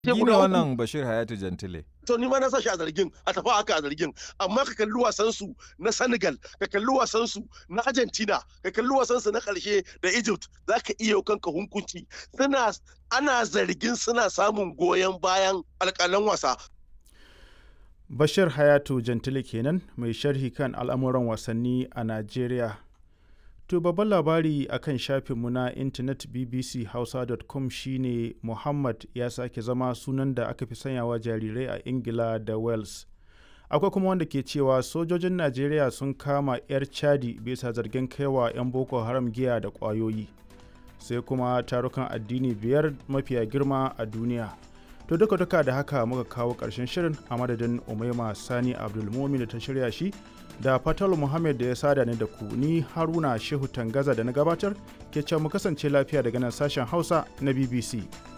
Ni ne wannan Bashir Hayatu Jantile. to ni ma na sa shi a zargin a tafi haka a zargin amma ka kalli wasan su na Senegal ka kalli wasan su na Argentina ka kalli wasan su na karshe da Egypt zaka iya kanka hunkunci suna ana zargin suna samun goyon bayan alƙalan wasa Bashir Hayatu Jantile kenan mai sharhi kan al'amuran wasanni a Najeriya. To babban labari a kan shafinmu na intanet bbchausa.com shine Muhammad ya sake zama sunan da aka fi sanyawa jarirai a Ingila da Wales. Akwai kuma wanda ke cewa sojojin Najeriya sun kama 'yar Chadi bisa zargin kaiwa 'yan Boko Haram giya da ƙwayoyi. Sai kuma tarukan addini biyar mafiya girma a duniya. To duka duka da haka muka kawo ƙarshen shirin a madadin Umaima Sani Abdulmumin da ta shirya shi da Fatal Muhammad da ya sada ni da ku ni Haruna Shehu Tangaza da na gabatar ke can mu kasance lafiya daga nan sashen Hausa na BBC.